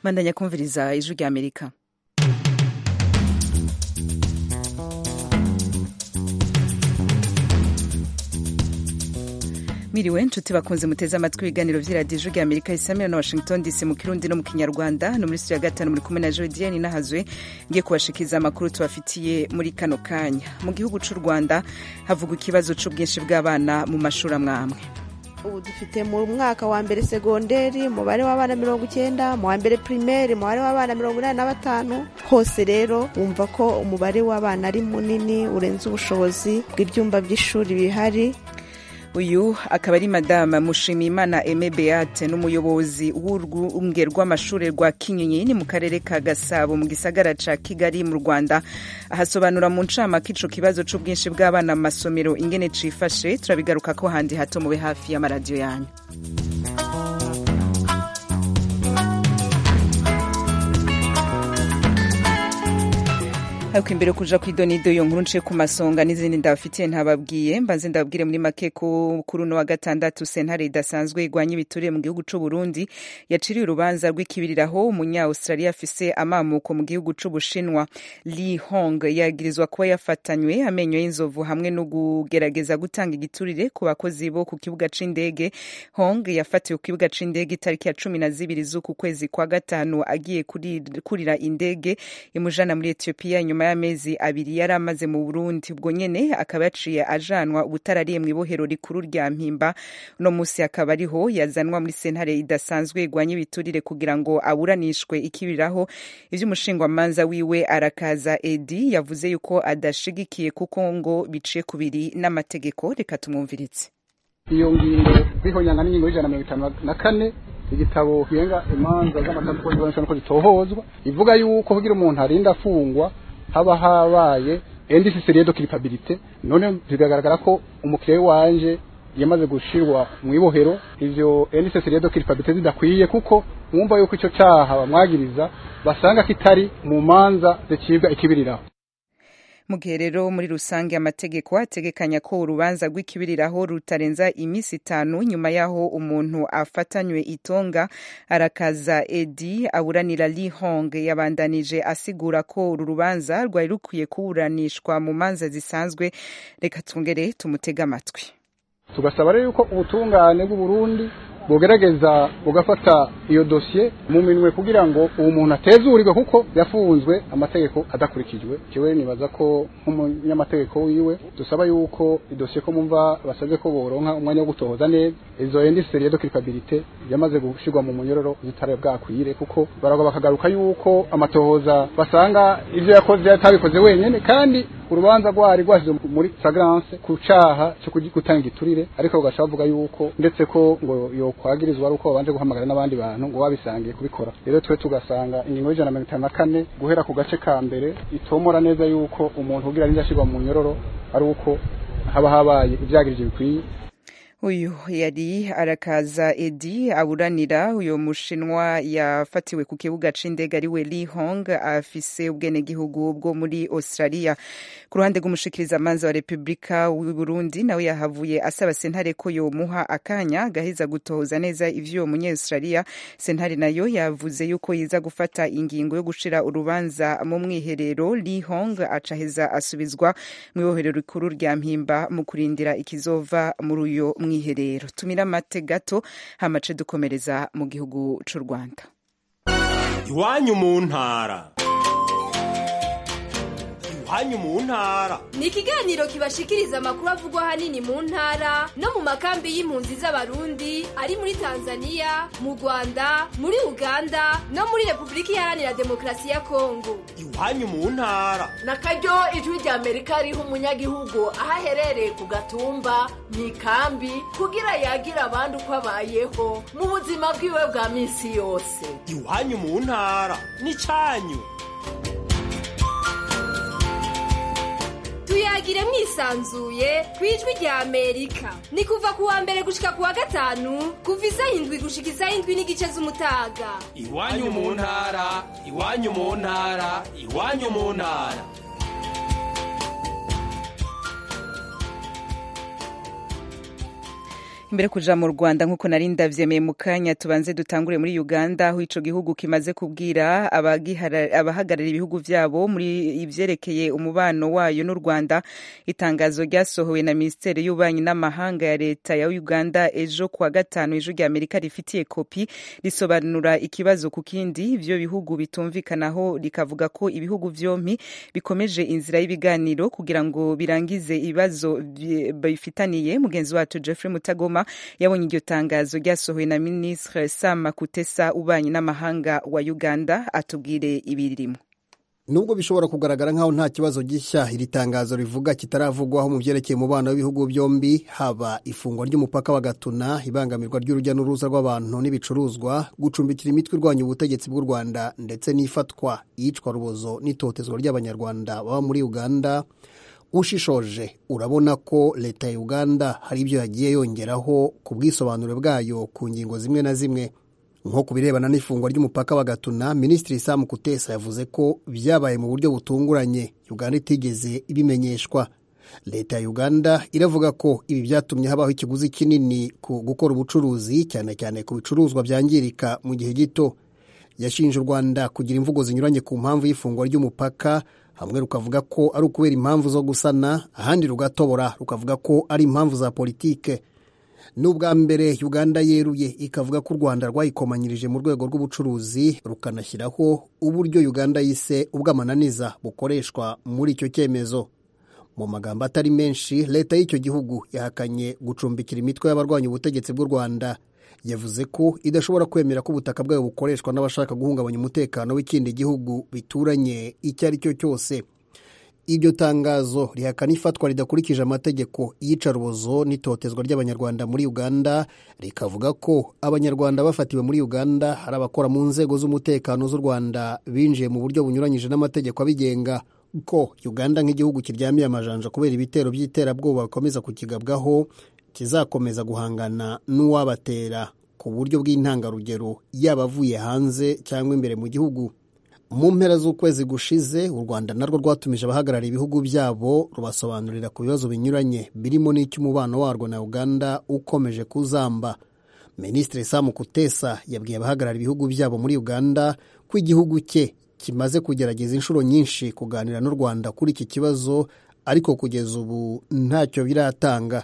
bandanya kumviriza ijwi rya amerika Miriwe nshuti bakunze muteze amatwi ibiganiro by'iradiyo rya Amerika isamira na Washington DC mu kirundi no mu kinyarwanda no muri studio ya gatanu muri kumwe na Jodienne Nahazwe ngiye kubashikiriza amakuru tubafitiye muri kano kanya mu gihugu cy'u Rwanda havuga ikibazo cy'ubwinshi bw'abana mu mashuri amwamwe ubu dufite mu mwaka wa mbere segonderi umubare w'abana mirongo icyenda mu wa mbere pirimeri umubare w'abana mirongo inani na batanu hose rero wumva ko umubare w'abana ari munini urenze ubushobozi bw'ibyumba by'ishuri bihari uyu akaba ari madama mushimiyimana eme beate n'umuyobozi w'urwunge rw'amashuri rwa kinyinyini mu karere ka gasabo mu gisagara ca kigali mu rwanda ahasobanura mu ncamake ico kibazo c'ubwinshi bw'abana mu masomero ingene cifashe turabigaruka ko handi hato mube hafi y'amaradiyo yanyu ariko imbere kuja kwidonido iyo nkuru nce ku masonga n'izindi ndabafitiye ntababwiye mbanze ndababwire muri make ko kuri uno wa gatandatu sentare idasanzwe igwanya ibiturire mu gihugu c'u Burundi yaciriye urubanza rw'ikibiriraho umunya Australia afise amamuko mu gihugu c'u Bushinwa Li Hong yagirizwa kuba yafatanywe amenyo y'inzovu hamwe no kugerageza gutanga igiturire ku bakozi bo ku kibuga c'indege Hong yafatiwe ku kibuga c'indege itariki ya cumi na zibiri z'uku kwezi kwa gatanu agiye kurira indege imujana muri Ethiopia nyuma y'amezi abiri yari amaze mu Burundi ubwo nyene akaba yaciye ajanwa ubutarariye mu ibohero rikuru rya Mpimba no musi akaba ariho yazanwa muri sentare idasanzwe igwanya ibiturire kugira ngo aburanishwe ikibiraho ivy'umushingwamanza wiwe arakaza Edi yavuze yuko adashigikiye kuko ngo biciye kubiri n'amategeko reka tumwumviritse iyo ngingo zihonyanga n'ingingo y'ijana mirongo itanu na kane igitabo kirenga imanza z'amategeko ko zitohozwa ivuga yuko kugira umuntu arinda afungwa haba habaye indisisiriye de culpabilité none bigaragara ko umukiriya wanje yamaze gushirwa mu ibohero ivyo indisisiriye de culpabilité zidakwiye kuko mwumva yuko ico caha bamwagiriza basanga kitari mu manza zicibwa ikibiriraho mu gihe rero muri rusange amategeko ategekanya ko urubanza rw'ikibiriraho rutarenza iminsi itanu nyuma y'aho umuntu afatanywe itonga arakaza edi aburanira li hong yabandanije asigura ko uru rubanza rwari rukwiye kuburanishwa mu manza zisanzwe reka twongere tumutege amatwi tugasaba rero yuko ubutungane bw'uburundi bugerageza bugafata iyo dosiye mu minwe kugira ngo uwo muntu atezurirwe kuko yafunzwe amategeko adakurikijwe kiwe nibaza ko nk'umunyamategeko wiwe dusaba yuko idosiye ko mumva basabye ko boronka umwanya wo gutohoza neza izo indisiteri de culpabilité yamaze gushirwa mu munyororo zitari bwakwire kuko baragwa bakagaruka yuko amatohoza basanga ivyo yakoze yatabikoze wenyene kandi urubanza rwari rwashyize muri fragrance ku caha cyo gutanga igiturire ariko bagashaka bavuga yuko ndetse ko ngo yokwagirizwa ari uko babanje guhamagara n'abandi bantu ngo babisangiye kubikora rero twe tugasanga ingingo y'ijana na mirongo itanu na kane guhera ku gace ka mbere itomora neza yuko umuntu ugira arinda ashyirwa mu nyororo ari uko haba habaye ibyagirije bikwiye uyu yari arakaza edi aburanira uyu mushinwa yafatiwe ku kibuga c'indege ariwe li hong afise ubwenegihugu bwo muri australia ku ruhande rw'umushikiriza manza wa repubulika w'uburundi nawe yahavuye asaba sentare ko yomuha akanya gaheza gutohoza neza ivy'uwo munyaustralia sentare nayo yavuze yuko yiza gufata ingingo yo gushira urubanza mu mwiherero li hong acaheza asubizwa mu ibohero rikuru rya mpimba mu kurindira ikizova muri uyo mwiherero mwiherero tumira amate gato hamace dukomereza mu gihugu c'u rwanda iwanyu mu ntara iwanyu mu ntara ni ikiganiro kibashikiriza amakuru avugwa ahanini mu ntara no mu makambi y'impunzi z'abarundi ari muri tanzaniya mu rwanda muri uganda no muri repubulika iharanira demokarasi ya kongo iwanyu mu ntara na karyo ijwi rya amerika riha umunyagihugu aho aherereye ku gatumba mu ikambi kugira yagira abandi uko abayeho mu buzima bwiwe bwa minsi yose iwanyu mu ntara ni cyanyu tuyagire mwisanzuye ku ijwi rya amerika ni kuva ku wa mbere gushika ku wa gatanu kuva isaha indwi gushika isaha indwi n'igice z'umutaga iwanyu mu ntara iwanyu mu ntara iwanyu mu ntara mbere kuja mu Rwanda nkuko nari ndavyemeye mu kanya tubanze dutangure muri Uganda aho ico gihugu kimaze kubwira abagihara- abahagararira ibihugu vyabo muri ivyerekeye umubano wayo n'u Rwanda itangazo ryasohowe na Ministeri y'ububanyi n'amahanga ya leta ya Uganda ejo kuwa gatanu ijwi rya Amerika rifitiye kopi risobanura ikibazo ku kindi ivyo bihugu bitumvikanaho rikavuga ko ibihugu vyompi bikomeje inzira y'ibiganiro kugira ngo birangize ibibazo bye- bifitaniye mugenzi wacu Jeffrey Mutagoma yabonye iryo tangazo ryasohowe na Ministre Sam Kutesa ubanye n'amahanga wa Uganda atubwire ibirimo nubwo bishobora kugaragara nk'aho nta kibazo gishya iri tangazo rivuga kitaravugwaho mu byerekeye umubano w'ibihugu byombi haba ifungwa ry'umupaka wa gatuna ibangamirwa ry'urujya n'uruza rw'abantu n'ibicuruzwa gucumbikira imitwe irwanya ubutegetsi bw'u rwanda ndetse n'ifatwa iyicwa rubozo n'itotezwa ry'abanyarwanda baba muri uganda ushishoje urabona ko leta ya uganda hari ibyo yagiye yongeraho ku bwisobanuro bwayo ku ngingo zimwe na zimwe nko ku birebana n'ifungwa ry'umupaka wa gatuna minisitiri sam kutesa yavuze ko byabaye mu buryo butunguranye uganda itigeze ibimenyeshwa leta ya uganda iravuga ko ibi byatumye habaho ikiguzi kinini ku gukora ubucuruzi cyane cyane ku bicuruzwa byangirika mu gihe gito yashinje u rwanda kugira imvugo zinyuranye ku mpamvu y'ifungwa ry'umupaka hamwe rukavuga ko ari ukubera impamvu zo gusana ahandi rugatobora rukavuga ko ari impamvu za politike ni ubwa mbere uganda yeruye ikavuga ko u rwanda rwayikomanyirije mu rwego rw'ubucuruzi rukanashyiraho uburyo uganda yise ubw'amananiza bukoreshwa muri icyo cyemezo mu magambo atari menshi leta y'icyo gihugu yahakanye gucumbikira imitwe y'abarwanya ubutegetsi bw'u rwanda yavuze ko idashobora kwemera ko ubutaka bwayo bukoreshwa n'abashaka guhungabanya umutekano w'ikindi gihugu bituranye icyo ari cyo cyose iryo tangazo rihakana ifatwa ridakurikije amategeko y'iyicarubozo n'itotezwa ry'abanyarwanda muri uganda rikavuga ko abanyarwanda bafatiwe muri uganda hari abakora mu nzego z'umutekano z'u rwanda binjiye mu buryo bunyuranyije n'amategeko abigenga ko uganda nk'igihugu kiryamiye amajanja kubera ibitero by'iterabwoba bikomeza kukigabwaho kizakomeza guhangana n'uwabatera ku buryo bw'intangarugero yaba avuye hanze cyangwa imbere mu gihugu mu mpera z'ukwezi gushize u rwanda narwo rwatumije abahagarariye ibihugu byabo rubasobanurira ku bibazo binyuranye birimo n'icy'umubano warwo na uganda ukomeje kuzamba minisitiri sam kutesa yabwiye abahagarariye ibihugu byabo muri uganda ko igihugu cye kimaze kugerageza inshuro nyinshi kuganira n'u rwanda kuri iki kibazo ariko kugeza ubu ntacyo biratanga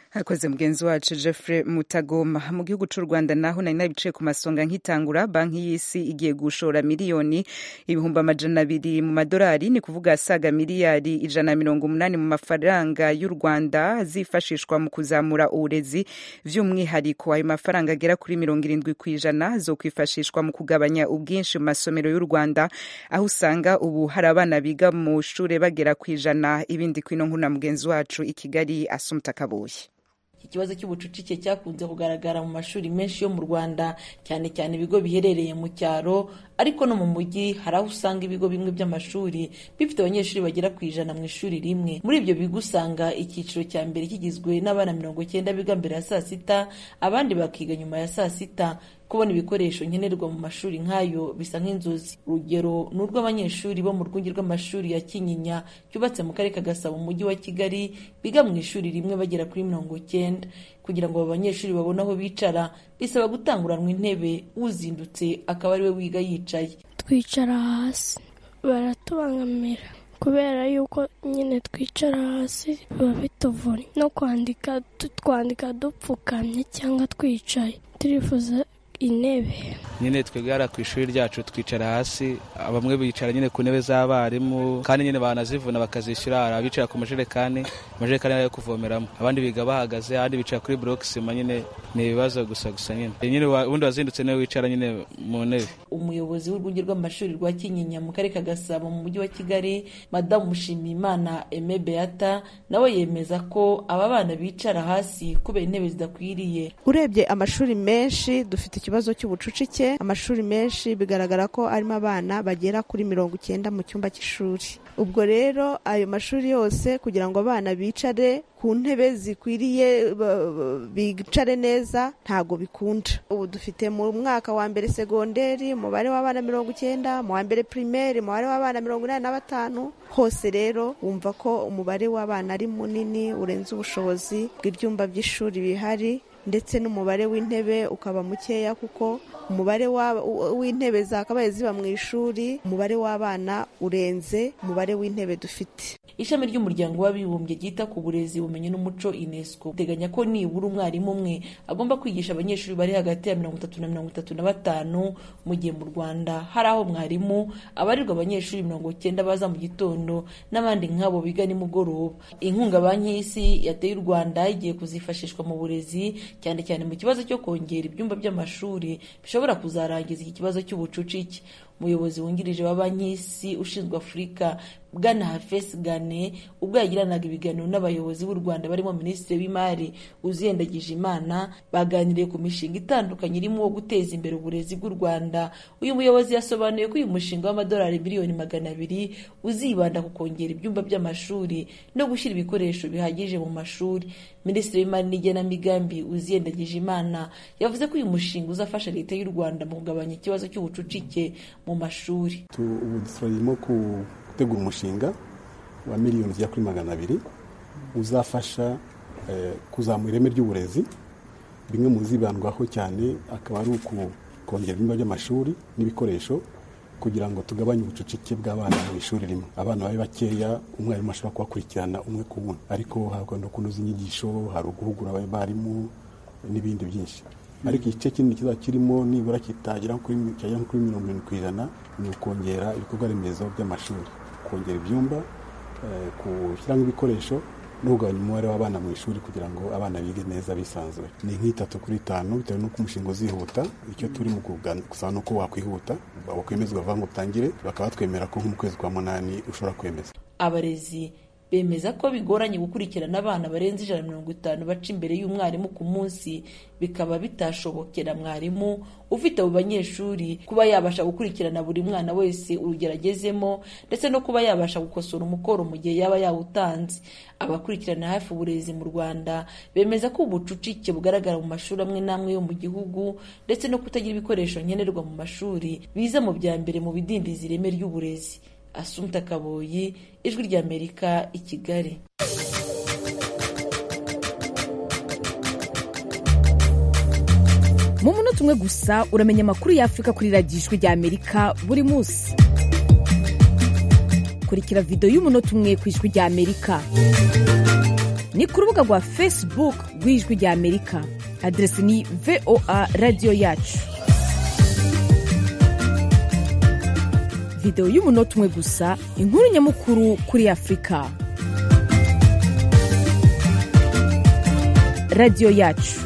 Hakoze mugenzi wacu Jeffrey Mutagoma mu gihugu cy'u Rwanda naho nari nabicaye ku masonga nkitangura banki y'isi igiye gushora miliyoni ibihumbi amajana abiri mu madolari ni kuvuga asaga miliyari ijana na mirongo umunani mu mafaranga y'u Rwanda zifashishwa mu kuzamura uburezi by'umwihariko ayo mafaranga agera kuri mirongo irindwi ku ijana zo kwifashishwa mu kugabanya ubwinshi mu masomero y'u Rwanda aho usanga ubu hari abana biga mu shuri bagera ku ijana ibindi kwino nkuna mugenzi wacu i Kigali Asumta Kabuye ikibazo cy'ubucucike cyakunze kugaragara mu mashuri menshi yo mu rwanda cyane cyane ibigo biherereye mu cyaro ariko no mu mujyi hari aho usanga ibigo bimwe by'amashuri bifite abanyeshuri bagera ku ijana mu ishuri rimwe muri ibyo bigo usanga icyiciro cya mbere kigizwe n'abana mirongo icyenda biga mbere ya saa sita abandi bakiga nyuma ya saa sita kubona ibikoresho nkenerwa mu mashuri nk'ayo bisa nk'inzozi urugero ni urw'abanyeshuri bo mu rwunge rw'amashuri ya kinyinya cyubatse mu karere ka gasabo mu mujyi wa kigali biga mu ishuri rimwe bagera kuri mirongo icyenda kugira ngo aba banyeshuri babone aho bicara bisaba gutanguranwa intebe uzindutse akaba ariwe wiga yicaye twicara hasi baratubangamira kubera yuko nyine twicara hasi biba bituvuna no kwandika tutwandika dupfukamye cyangwa twicaye turifuza intebe nyine twegara ku ishuri ryacu twicara hasi bamwe bicara nyine ku ntebe z'abarimu kandi nyine banazivuna bakazishyura hari abicara ku majerekani amajerekani ari ayo kuvomeramo abandi biga bahagaze abandi bicara kuri burokisima nyine ni ibibazo gusa gusa nyine nyine wa- ubundi wazindutse niwe wicara nyine mu ntebe umuyobozi w'urwunge rw'amashuri rwa kinyinya mu karere ka gasabo mu mujyi wa kigali madamu mushimiyimana eme beata nawe yemeza ko aba bana bicara hasi kubera intebe zidakwiriye urebye amashuri menshi dufite ikibazo cy'ubucucike amashuri menshi bigaragara ko arimo abana bagera kuri mirongo icyenda mu cyumba cy'ishuri ubwo rero ayo mashuri yose kugira ngo abana bicare ku ntebe zikwiriye ba- ba- bicare neza ntago bikunda ubu dufite mu mwaka wa mbere segonderi umubare w'abana mirongo icyenda mu wa mbere pirimeri umubare w'abana mirongo inani na batanu hose rero wumva ko umubare w'abana ari munini urenze ubushobozi bw'ibyumba by'ishuri bihari ndetse n'umubare w'intebe ukaba mukeya kuko umubare wa- w'intebe zakabaye ziba mu ishuri umubare w'abana urenze umubare w'intebe dufite ishami ry'umuryango w'abibumbye ryita ku burezi ubumenyi n'umuco unesco riteganya ko nibura umwarimu umwe agomba kwigisha abanyeshuri bari hagati ya mirongo itatu na mirongo itatu na batanu mu gihe mu rwanda hari aho mwarimu abarirwa abanyeshuri mirongo cyenda baza mu gitondo n'abandi nk'abo biga nimugoroba inkunga banki y'isi yateye u rwanda igiye kuzifashishwa mu burezi cyane cyane mu kibazo cyo kongera ibyumba by'amashuri bishobora kuzarangiza iki kibazo cy'ubucucike umuyobozi wungirije wa banki y'isi ushinzwe afurika bwana hafesi gane ubwo yagiranaga ibiganiro n'abayobozi b'u rwanda barimo minisitiri w'imari uziyendagije imana baganiriye ku mishinga itandukanye irimo uwo guteza imbere uburezi bw'u rwanda uyu muyobozi yasobanuye ko uyu mushinga w'amadolari miliyoni magana abiri uzibanda ku kongera ibyumba by'amashuri no gushyira ibikoresho bihagije mu mashuri minisitiri w'imari n'igenamigambi uziyendagije imana yavuze ko uyu mushinga uzafasha leta y'u rwanda mu kugabanya ikibazo cy'ubucucike mu mashuri Tu- ubu turimo ku- gutegura umushinga wa miliyoni zigera kuri magana abiri uzafasha eh, kuzamura ireme ry'uburezi bimwe mu zibandwaho cyane akaba ari uku kongera ibyumba by'amashuri n'ibikoresho kugira ngo tugabanye ubucucike bw'abana mu ishuri rimwe abana babe bakeya umwarimu ashobora kubakurikirana umwe ku wundi ariko hari no kunoza inyigisho hari uguhugura abarimu n'ibindi byinshi ariko igice kinini kizaba kirimo nibura kitagera kuri mi- cyagera kuri mirongo irindwi ku ijana ni ukongera ibikorwa remezo by'amashuri kongera ibyumba eh, gushyiramo ibikoresho no kugabanya umubare w'abana mu ishuri kugira ngo abana bige neza bisanzuye ni nk'itatu kuri itanu bitewe n'uko umushinga uzihuta icyo turi mu kuganira gusa ni uko wakwihuta wakwemeza ukavuga ngo utangire bakaba batwemera ko nko mu kwezi kwa munani ushobora kwemeza abarezi bemeza ko bigoranye gukurikirana abana barenze ijana na mirongo itanu baca imbere y'umwarimu ku munsi bikaba bitashobokera mwarimu ufite abo banyeshuri kuba yabasha gukurikirana buri mwana wese urugero agezemo ndetse no kuba yabasha gukosora umukoro mu gihe yaba yawutanze abakurikirana hafi uburezi mu rwanda bemeza ko ubucucike bugaragara mu mashuri amwe n'amwe yo mu gihugu ndetse no kutagira ibikoresho nkenerwa mu mashuri biza mu bya mbere mu bidindiza ireme ry'uburezi asumta kaboyi ijwi ry'amerika i kigali mu munota umwe gusa uramenya amakuru y'afurika kuri radiyo ijwi ry'amerika buri munsi kurikira videwo y'umunota umwe ku ijwi ry'amerika ni ku rubuga rwa facebook rw'ijwi ry'amerika adresi ni voa radiyo yacu videwo y'umunota umwe gusa inkuru nyamukuru kuri afurika radiyo yacu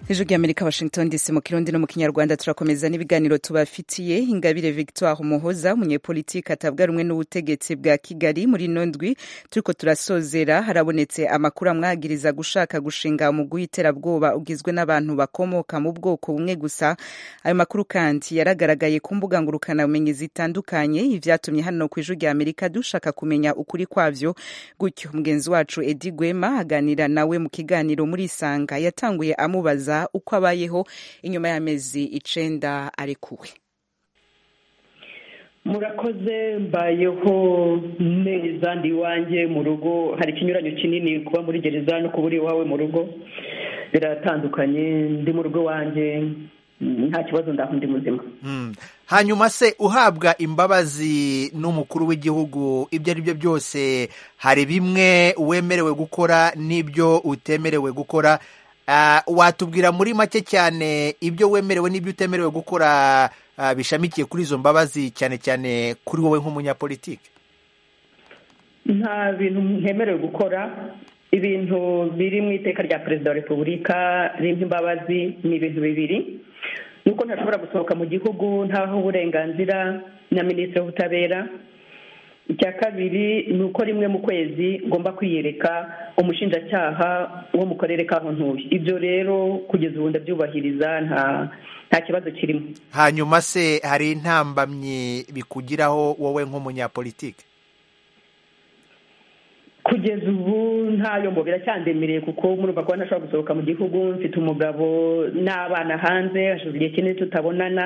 ijwi ry'amerika washington dc mu kirundi no mu kinyarwanda turakomeza n'ibiganiro tubafitiye ingabire victoire umuhoza umunyepolitiki atabwa rumwe n'ubutegetsi bwa kigali muri ino ndwi turiko turasozera harabonetse amakuru amwagiriza gushaka gushinga umugwi w'iterabwoba ugizwe n'abantu bakomoka mu bwoko bumwe gusa ayo makuru kandi yaragaragaye ku mbuga ngurukanabumenyi zitandukanye ivyatumye hano ku ijwi ry'amerika dushaka kumenya ukuri kwavyo gutyo mugenzi wacu edi gwema aganira nawe mu kiganiro muri isanga yatanguye amubaza uko abayeho inyuma y'amezi icenda arekuwe murakoze mbayeho neza ndi iwanjye mu rugo hari ikinyuranyo kinini kuba muri gereza no kubura iwawe mu rugo biratandukanye ndi mu rugo wanjye nta kibazo ndaho ndi muzima Mm. hanyuma se uhabwa imbabazi n'umukuru w'igihugu ibyo ari byo byose hari bimwe wemerewe gukora n'ibyo utemerewe gukora Ah, watubwira muri make cyane ibyo wemerewe n'ibyo utemerewe gukora ah, bishamikiye kuri izo mbabazi cyane cyane kuri wowe nk'umunyapolitiki nta bintu ntemerewe gukora ibintu biri mu iteka rya perezida wa repubulika ririmo imbabazi ni ibintu bibiri nuko ntashobora gusohoka mu gihugu ntaho uburenganzira na minisitiri w'ubutabera icya kabiri ni uko rimwe mu kwezi ngomba kwiyereka umushinjacyaha wo mu karere k'aho ntuye ibyo rero kugeza ubu ndabyubahiriza nta nta kibazo kirimo hanyuma se hari intambamyi bikugiraho wowe nk'umunyapolitiki kugeza ubu nta nk'ayo ngo biracyandemereye kuko murumva ko ntashobora gusohoka mu gihugu mfite umugabo n'abana hanze hashize igihe kinini tutabonana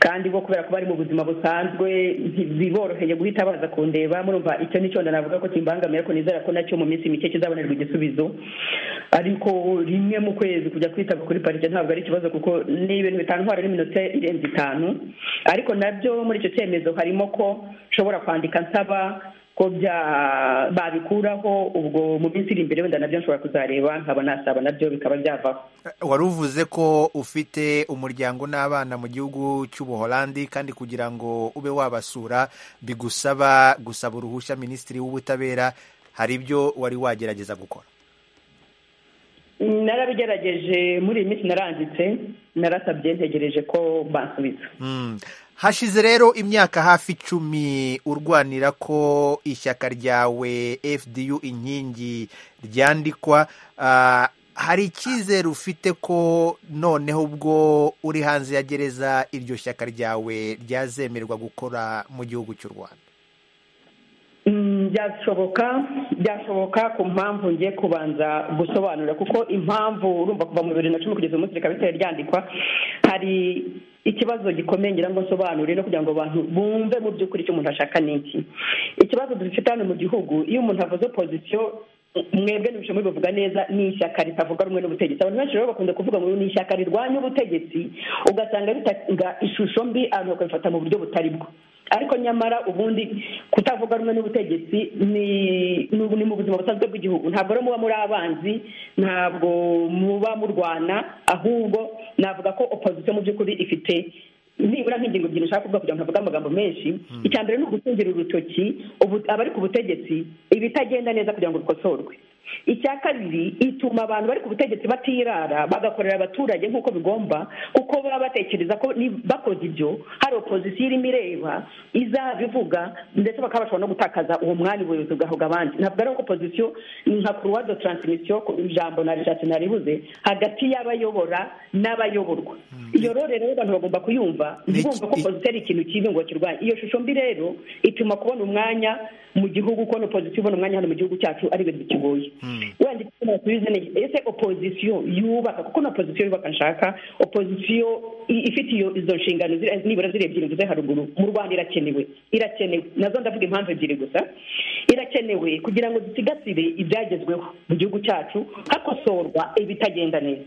kandi bo kubera ko bari mu buzima busanzwe biboroheye guhita baza kundeba murumva icyo nicyo navuga ko kimbangamira ko nizera ko nacyo mu minsi mike kizabonerwa igisubizo ariko rimwe mu kwezi kujya kwitaba kuri parike ntabwo ari ikibazo kuko ni ibintu bitantwara n'iminota irenze itanu ariko nabyo muri icyo cyemezo harimo ko nshobora kwandika nsaba ko bya babikuraho ubwo mu minsi iri imbere wenda nabyo nshobora kuzareba nkaba nasaba nabyo bikaba byavaho wari uvuze ko ufite umuryango n'abana mu gihugu cy'ubuholandi kandi kugira ngo ube wabasura bigusaba gusaba uruhushya minisitiri w'ubutabera hari ibyo wari wagerageza gukora narabigerageje muri iyi minsi naranditse narasabye ntegereje ko bansubiza hashize rero imyaka hafi icumi urwanira ko ishyaka ryawe fdu inkingi ryandikwa hari icyizere ufite ko noneho ubwo uri hanze ya gereza iryo shyaka ryawe ryazemerwa gukora mu gihugu cy'u rwanda byashoboka byashoboka ku mpamvu ngiye kubanza gusobanura kuko impamvu urumva kuva mu bibiri na cumi kugeza umunsi rikaba bitari ryandikwa hari ikibazo gikomeye ngira ngo nsobanure no kugira ngo abantu bumve mu by'ukuri icyo umuntu ashaka ni iki ikibazo dufite hano mu gihugu iyo umuntu avuze pozisiyo mwebwe ntibishoboye bivuga neza ni ishyaka ritavuga rumwe n'ubutegetsi abantu benshi rero bakunze kuvuga ngo ni ishyaka rirwanya ubutegetsi ugasanga bitanga ishusho mbi abantu bakabifata mu buryo butari bwo ariko nyamara ubundi kutavuga rumwe n'ubutegetsi ni mu buzima busanzwe bw'igihugu ntabwo rero muba muri abanzi ntabwo muba murwana ahubwo navuga ko opozisiyo mu by'ukuri ifite nibura nk'ingingo ebyiri ushaka kuvuga kugira ngo ntavuge amagambo menshi icya mbere ni ugutungira urutoki abari ku butegetsi ibitagenda neza kugira ngo bikosorwe icya kabiri ituma abantu bari ku butegetsi batirara bagakorera abaturage nk'uko bigomba kuko baba batekereza ko bakoze ibyo hari opozisiyo irimo ireba izabivuga ndetse bakaba bashobora no gutakaza uwo mwanya ubuyobozi bwahabwa abandi ntabwo ari opozisiyo ni nka kuruwa do taransimisiyo ijambo narishatse naribuze hagati y'abayobora n'abayoborwa iyo rero rero abantu bagomba kuyumva ntibumve ko opozisiyo ari ikintu kibi ngo kirwanye iyo shusho mbi rero ituma kubona umwanya mu gihugu kubona opozisiyo ubona umwanya hano mu gihugu cyacu ari ibintu bikigoye wenda icyo nasubiza ni ese opozisiyo yubaka kuko na opozisiyo yubaka nshaka opozisiyo ifite izo nshingano nibura ziri ebyiri mvuze haruguru mu rwanda irakenewe irakenewe nazo ndavuga impamvu ebyiri gusa irakenewe kugira ngo dusigasire ibyagezweho mu gihugu cyacu hakosorwa ibitagenda neza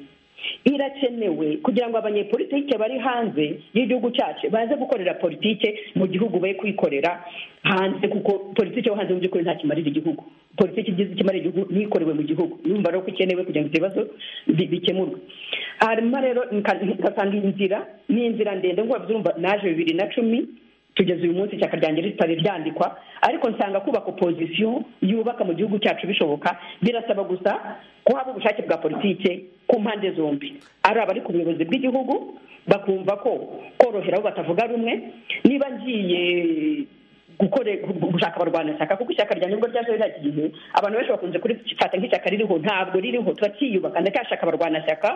irakenewe kugira ngo abanyepolitike bari hanze y'igihugu cyacu baze gukorera politike mu gihugu be kwikorera hanze kuko politike yo hanze mu by'ukuri nta kimarira igihugu politiki igize ikimara igihugu n'ikorewe mu gihugu yumva rero ko ikenewe kugira ngo ibyo bibazo bikemurwe hanyuma rero ngasanga inzira ni inzira ndende nk'uko babyumva naje bibiri na cumi tugeze uyu munsi ishyaka ryanjye ritari ryandikwa ariko nsanga kubaka opozisiyo yubaka mu gihugu cyacu bishoboka birasaba gusa ko haba ubushake bwa politike ku mpande zombi ari abari ku buyobozi bw'igihugu bakumva ko korohera aho batavuga rumwe niba ngiye gushaka abarwanashyaka kuko ishyaka rya nibwo ryaje ririya gihe abantu benshi bakunze kurifata nk'ishyaka ririho ntabwo ririho turacyiyubaka ndacyashaka abarwanashyaka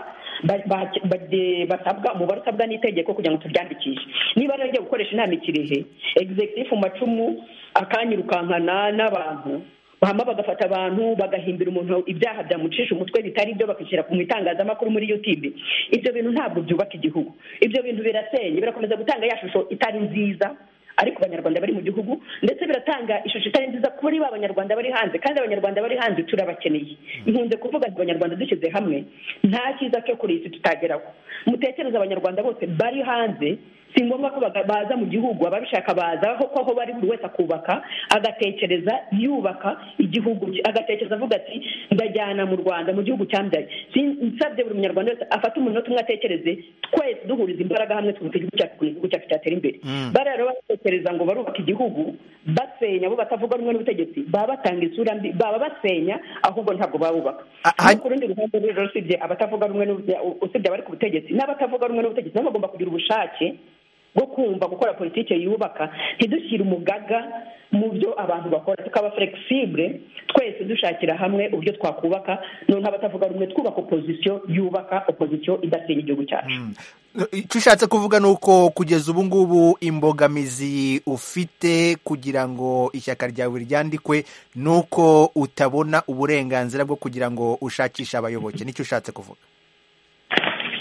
basabwa umubare usabwa n'itegeko kugira ngo turyandikishe niba rero ngiye gukoresha inama ikirehe egizegitifu mu macumu akanyirukankana n'abantu bahama bagafata abantu bagahimbira umuntu ibyaha byamucisha umutwe bitari byo bakishyira mu itangazamakuru muri yutube ibyo bintu ntabwo byubaka igihugu ibyo bintu birasenye birakomeza gutanga ya shusho itari nziza ariko abanyarwanda bari mu gihugu ndetse biratanga ishusho itari nziza kuri ba banyarwanda bari hanze kandi abanyarwanda bari hanze turabakeneye nkunze kuvuga ngo abanyarwanda dushyize hamwe nta cyiza cyo kuri iyi si tutageraho mutekereze abanyarwanda bose bari hanze si ngombwa ko baza mu gihugu ababishaka baza ko aho bari buri wese akubaka agatekereza yubaka igihugu agatekereza avuga ati ndajyana mu rwanda mu gihugu cyambyaye nsabye buri munyarwanda wese afate umunota umwe atekereze twese duhuriza imbaraga hamwe twubaka igihugu cyacu kugira igihugu cyacu cyatera imbere bariya rero batekereza ngo barubaka igihugu basenya abo batavuga rumwe n'ubutegetsi baba batanga isura mbi baba basenya ahubwo ntabwo babubaka ku rundi ruhande rero usibye abatavuga rumwe usibye abari ku butegetsi n'abatavuga rumwe n'ubutegetsi nabo bagomba kugira ubushake bwo kumva gukora politiki yubaka ntidushyire umugaga mu byo abantu bakora tukaba flegisibure twese dushakira hamwe uburyo twakubaka noneho abatavuga rumwe twubaka opozisiyo yubaka opozisiyo idasenya igihugu cyacu icyo ushatse kuvuga ni uko kugeza ubu ngubu imbogamizi ufite kugira ngo ishyaka ryawe ryandikwe ni uko utabona uburenganzira bwo kugira ngo ushakishe abayoboke nicyo ushatse kuvuga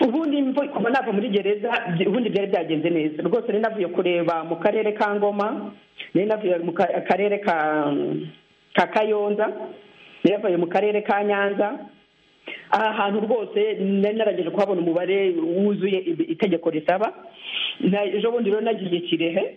ubundi kuva nava muri gereza ubundi byari byagenze neza rwose nari navuye kureba mu karere ka ngoma nari navuye mu karere ka kayonza nari navuye mu karere ka nyanza aha hantu rwose nari narangije kuhabona umubare wuzuye itegeko risaba ejo bundi rero nagiye kirehe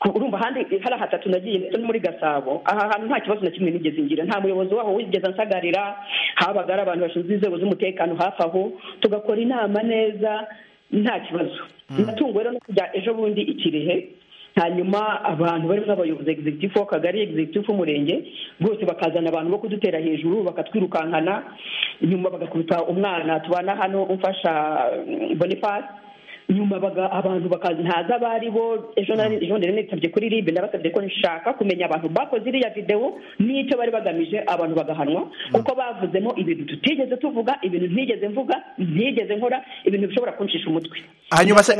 urumva ahandi hari hatatu nagiye ndetse no muri gasabo aha hantu nta kibazo na kimwe nigeze ngira nta muyobozi waho wigeze ansagarira habaga hari abantu bashinzwe inzego z'umutekano hafi aho tugakora inama neza nta kibazo natunguwe rero no kujya ejo bundi ikirehe hanyuma abantu barimo abayobozi egisegitifu w'akagari egisegitifu w'umurenge bose bakazana abantu bo kudutera hejuru bakatwirukankana nyuma bagakubita umwana tubana hano umfasha bonifasi nyuma abantu bakaza ntaza abari bo ejo ndende nitabye kuri ribe ndabasabye ko nshaka kumenya abantu bakoze iriya videwo n'icyo bari bagamije abantu bagahanwa kuko bavuzemo ibintu tutigeze tuvuga ibintu ntigeze mvuga ntigeze nkora ibintu bishobora kuncisha umutwe hanyuma se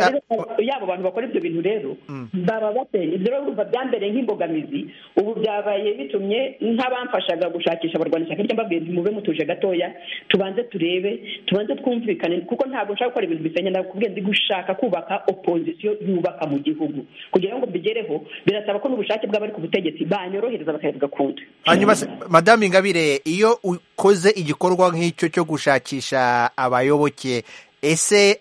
yabo bantu bakora ibyo bintu rero baba bateye ibyo rero biva byambereye nk'imbogamizi ubu byabaye bitumye nk'abamfashaga gushakisha abarwanya ishyaka ry'ambabwira mube mutuje gatoya tubanze turebe tubanze twumvikane kuko ntabwo nshaka gukora ibintu bisenya ndakubwiye ndi gushaka kubaka opozisiyo yubaka mu gihugu kugira ngo mbigereho birasaba ko n'ubushake bw'abari ku butegetsi banyorohereza bakabigakunda hanyuma madame ingabire iyo ukoze igikorwa nk'icyo cyo gushakisha abayoboke ese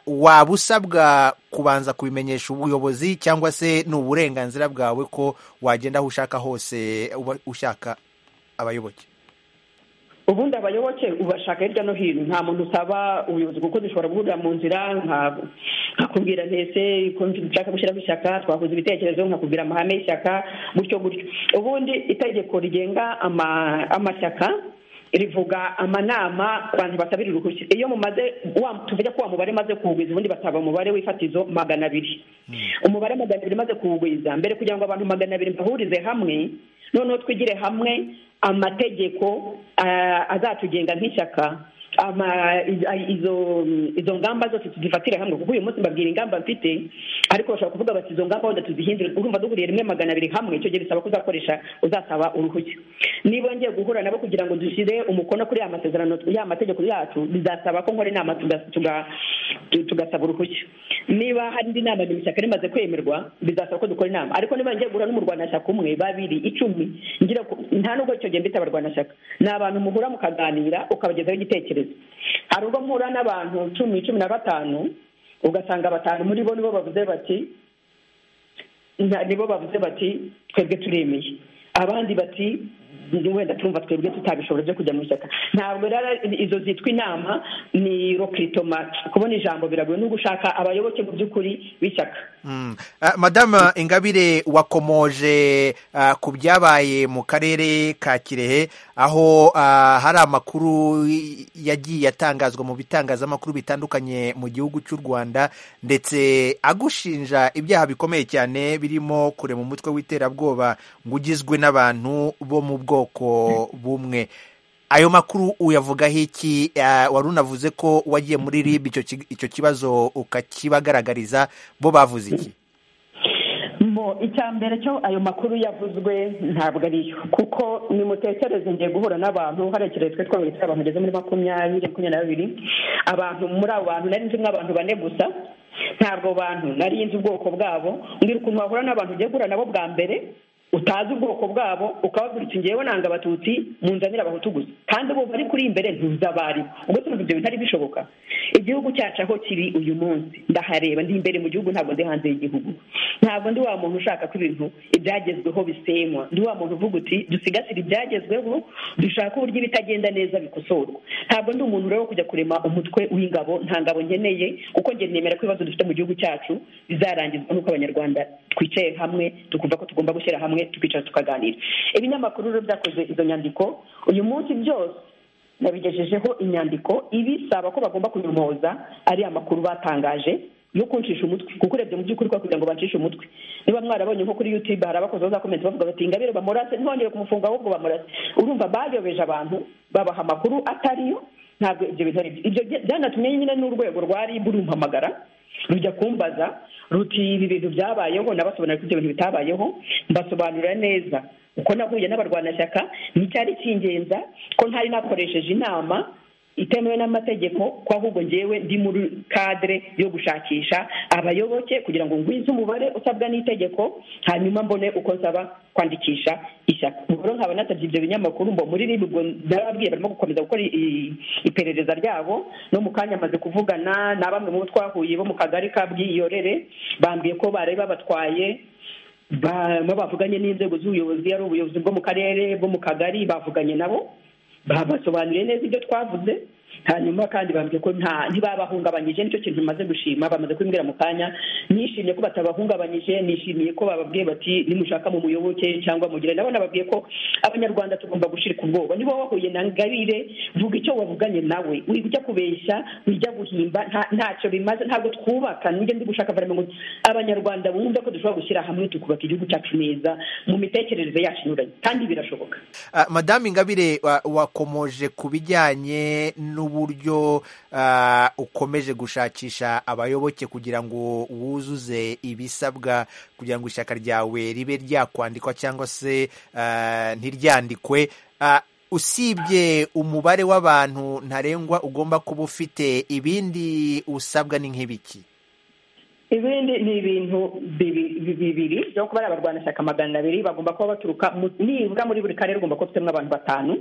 waba usabwa kubanza kubimenyesha ubuyobozi cyangwa se ni uburenganzira bwawe ko wagenda aho ushaka hose ushaka abayoboke ubundi abayoboke ubashaka hirya no hino nta muntu usaba ubuyobozi kuko dushobora guhurira mu nzira nkakubwira ntese ko nshaka gushyiraho ishyaka twakoze ibitekerezo nkakubwira amahame y'ishyaka gutyo gutyo ubundi itegeko rigenga amashyaka rivuga amanama ku bantu basabira uruhushya iyo mumaze tuvuge ko wa mubare maze kuwugwiza ubundi basaba umubare w'ifatizo magana abiri umubare magana abiri maze kuwugwiza mbere kugira ngo abantu magana abiri bahurize hamwe noneho twigire hamwe amategeko azatugenga nk'ishyaka izo ngamba zose tuzifatire hamwe kuko uyu munsi mbabwira ingamba mfite ariko bashobora kuvuga bati izo ngamba wenda tuzihindure urumva duhuriye rimwe magana abiri hamwe icyo gihe bisaba ko uzakoresha uzasaba uruhushya niba ngiye guhura nabo kugira ngo dushyire umukono kuri ya masezerano ya mategeko yacu bizasaba ko nkora inama tugasaba uruhushya niba hari indi nama mu ishyaka rimaze kwemerwa bizasaba ko dukora inama ariko niba ngiye guhura n'umurwanashyaka umwe babiri icumi ngira nta nubwo icyo gihe mbita abarwanashyaka ni abantu muhura mukaganira ukabagezaho igitekerezo hari ubwo mpura n'abantu cumi cumi na batanu ugasanga batanu muri bo nibo bavuze bati nibo bavuze bati twebwe turemeye abandi bati wenda turumva twebwe tutabishobora byo kujya mu ishyaka ntabwo rero izo zitwa inama ni rokritoma kubona ijambo biragoye n'ubwo ushaka abayoboke mu by'ukuri b'ishyaka madame ingabire wakomoje ku byabaye mu karere ka kirehe aho hari amakuru yagiye atangazwa mu bitangazamakuru bitandukanye mu gihugu cy'u rwanda ndetse agushinja ibyaha bikomeye cyane birimo kurema umutwe w'iterabwoba ngo ugizwe n'abantu bo mu bwoko bwoko bumwe ayo makuru uyavugaho iki wari unavuze ko wagiye muri rib icyo kibazo ukakibagaragariza bo bavuze iki icya mbere cyo ayo makuru yavuzwe ntabwo ariyo kuko nimutekereze ngiye guhura n'abantu hariya kirekire twabonye abantu bageze muri makumyabiri makumyabiri na babiri abantu muri abo bantu nari nzi nk'abantu bane gusa ntabwo bantu nari nzi ubwoko bwabo mbwira ukuntu wahura n'abantu ugiye guhura nabo bwa mbere utazi ubwoko bwabo ukababwira uti ngewe nanga abatutsi munzanira abahutu gusa kandi ubu bari kuri imbere ntuzi abari ubwo tuvuga ibyo bitari bishoboka igihugu cyacu aho kiri uyu munsi ndahareba ndi imbere mu gihugu ntabwo ndi hanze y'igihugu ntabwo ndi wa muntu ushaka ko ibintu ibyagezweho bisenywa ndi wa muntu uvuga uti dusigasire ibyagezweho dushake uburyo ibitagenda neza bikosorwa ntabwo ndi umuntu rero kujya kurema umutwe w'ingabo nta ngabo nkeneye kuko njye nemera ko ibibazo dufite mu gihugu cyacu bizarangizwa n'uko abanyarwanda twicaye hamwe tukumva ko tugomba gushyira hamwe tukicara tukaganira ibinyamakuru rero byakoze izo nyandiko uyu munsi byose nabigejejeho inyandiko ibisaba ko bagomba kunyomoza ariya makuru batangaje yo kuncisha umutwe kuko urebye mu by'ukuri kugira ngo bacishe umutwe niba mwarabonye nko kuri yutube hari abakozi bazakomeza bavuga bati ingabire bamurase ntibongere kumufunga ahubwo bamurase urumva bayobeje abantu babaha amakuru atariyo ntabwo ibyo bintu ari byo ibyo byanatumye nyine n'urwego rwa ribu rumpamagara rujya kumbaza ruti ibi bintu byabayeho nabasobanurira ko ibyo bintu bitabayeho mbasobanurira neza uko nahuye n'abarwanashyaka nticyari kingenza ko ntari nakoresheje inama itemewe n'amategeko ko ahubwo ngewe ndi muri kadire yo gushakisha abayoboke kugira ngo ngwize umubare usabwa n'itegeko hanyuma mbone uko nsaba kwandikisha ishyaka ubwo rero nkaba natabye ibyo binyamakuru mbo muri ribu ubwo narababwiye barimo gukomeza gukora iperereza ryabo no mu kanya amaze kuvugana na bamwe mu bo twahuye bo mu kagari ka bwiyorere bambwiye ko bari babatwaye bavuganye n'inzego z'ubuyobozi ari ubuyobozi bwo mu karere bwo mu kagari bavuganye nabo babasobanuriye neza ibyo twavuze hanyuma kandi bambwiye ko ntibabahungabanyije nicyo kintu maze gushima bamaze kubimbwira mu kanya nishimiye ko batabahungabanyije nishimiye ko bababwiye bati nimushaka mu muyoboke cyangwa mugire nabo nababwiye ko abanyarwanda tugomba gushirika ubwoba niba wahuye na ngabire vuga icyo wavuganye nawe ujya kubeshya ujya guhimba ntacyo bimaze ntabwo twubaka nijya ndi gushaka ngo abanyarwanda bumve ko dushobora gushyira hamwe tukubaka igihugu cyacu neza mu mitekerereze yacu inyuranye kandi birashoboka madamu ingabire wakomoje ku bijyanye n'uburyo ukomeje gushakisha abayoboke kugira ngo wuzuze ibisabwa kugira ngo ishyaka ryawe ribe ryakwandikwa cyangwa se ntiryandikwe usibye umubare w'abantu ntarengwa ugomba kuba ufite ibindi usabwa ni nk'ibiki ibindi ni ibintu bibiri byo kuba ari abarwanashyaka magana abiri bagomba kuba baturuka nibura muri buri karere ugomba kuba ufitemo abantu batanu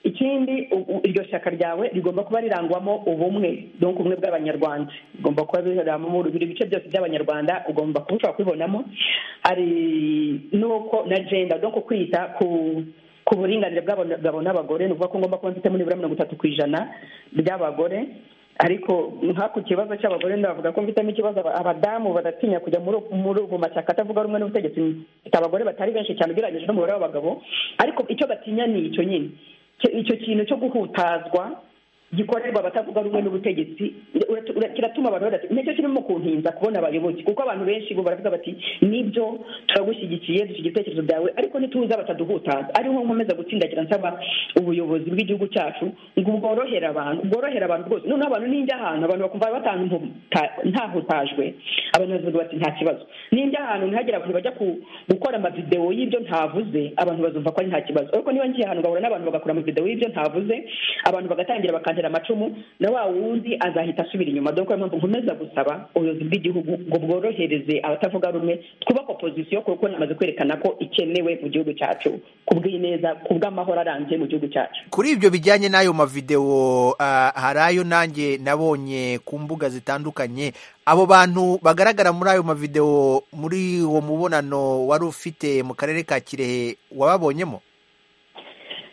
ikindi iryo shyaka ryawe rigomba kuba rirangwamo ubumwe donka ubumwe bw'abanyarwanda rigomba kuba rirangwamo buri bice byose by'abanyarwanda ugomba kuba ushobora kubibonamo hari n'uko na jenda donka kwita ku ku buringanire bw'abagabo n'abagore ni ukuvuga ko ngomba kuba mfitemo nibura mirongo itatu ku ijana by'abagore ariko nka ku kibazo cy'abagore ndavuga ko mfitemo ikibazo abadamu badatinya kujya muri ubu mashyaka atavuga rumwe n'ubutegetsi mfite abagore batari benshi cyane ugereranyije n'umubare w'abagabo ariko icyo batinya ni icyo nyine icyo kintu cyo guhutazwa gikorerwa abatavuga rumwe n'ubutegetsi kiratuma abantu badatinya nicyo kirimo kuntinza kubona abayoboke kuko abantu benshi bo baravuga bati nibyo turagushyigikiye dufite ibitekerezo byawe ariko ntituza bataduhutaza ariho nkomeza gutsindagira nsaba ubuyobozi bw'igihugu cyacu ngo bworohere abantu bworohere abantu rwose noneho abantu ninjya ahantu abantu bakumva ntahutajwe abantu bavuga bati nta kibazo ninjya ahantu ntihagire abantu bajya gukora amavidewo y'ibyo ntavuze abantu bazumva ko ari nta kibazo ariko niba ngiye ahantu ngahura n'abantu bagakora amavidewo y'ibyo ntavuze abantu bagatangira bakanta amacumu na wa wundi azahita asubira inyuma dore ko mpamvu nkomeza gusaba ubuyobozi bw'igihugu ngo bworohereze abatavuga rumwe twubake opozisiyo kuko namaze kwerekana ko ikenewe mu gihugu cyacu kubw'ineza kubw'amahoro arambye mu gihugu cyacu kuri ibyo bijyanye n'ayo mavidewo hari ayo nanjye nabonye ku mbuga zitandukanye abo bantu bagaragara muri ayo mavidewo muri uwo mubonano wari ufite mu karere ka kirehe wababonyemo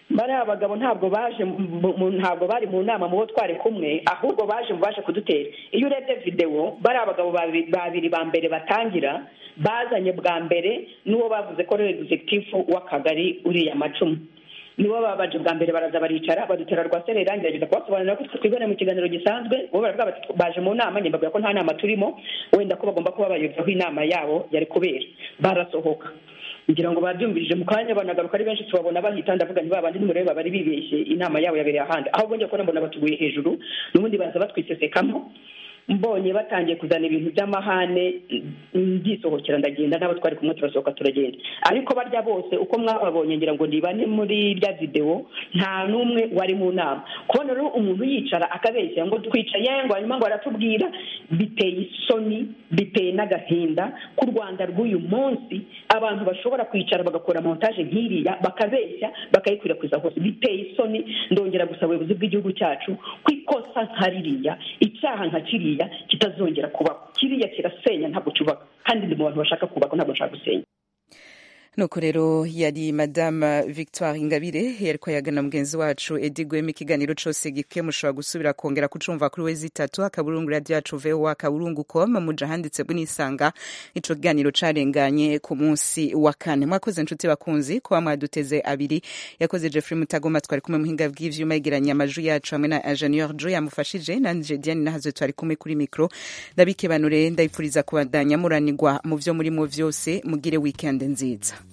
bariya bagabo ntabwo baje ntabwo bari mu nama mu bo twari kumwe ahubwo baje mu baje kudutera iyo urebye videwo bariya bagabo babiri ba mbere batangira bazanye bwa mbere n'uwo bavuze ko ari egizegitifu w'akagari uriya macumu nibo babanje bwa mbere baraza baricara badutera rwa sereri ngerageza kubasobanurira ko twibone mu kiganiro gisanzwe bo baravuga bati baje mu nama njye mbabwira ko nta nama turimo wenda ko bagomba kuba bayoboraho inama yabo yari kubera barasohoka ngira ngo babyumvirije mu kanya banagaruka ari benshi tubabona bahita ndavuga nti babandi nimureba bari bibeshye inama yabo yabereye ahandi ahubwo njya kubona mbona batuguye hejuru n'ubundi baza batwisesekamo mbonye batangiye kuzana ibintu by'amahane ndisohokera ndagenda n'abo twari kumwe turasohoka turagenda ariko barya bose uko mwababonye ngira ngo nibane muri rya videwo nta n'umwe wari mu nama kubona rero umuntu yicara akabeshya ngo twicaye ngo hanyuma ngo aratubwira biteye isoni biteye n'agahinda ku rwanda rw'uyu munsi abantu bashobora kwicara bagakora montaje nk'iriya bakabeshya bakayikwirakwiza hose biteye isoni ndongera gusaba ubuyobozi bw'igihugu cyacu ko ikosa nka ririya icyaha nka kiriya kitazongera kubaho kiriya kirasenya ntabwo cyubaka kandi ndi mu bantu bashaka kubaka ntabwo nshaka gusenya nuko rero yari madame victoire ingabire yariko yagana mugenzi wacu edi gwema ikiganiro cose gikwiye mushobora gusubira kongera kucumva kuri wezi itatu akaburungu radio yacu voa kaburungu com muja handitse bw'unisanga ico kiganiro carenganye ku munsi wa kane mwakoze nshuti bakunzi kuba mwaduteze abiri yakoze jeffrey mutagoma twari kumwe muhinga bw'ivyuma yegeranya amajwi yacu hamwe na ingenieur jo yamufashije nanje diane nahaze twari kumwe kuri mikro ndabikebanure ndayipfuriza kubandanya muranirwa mu vyo muri mu vyose mugire weekend nziza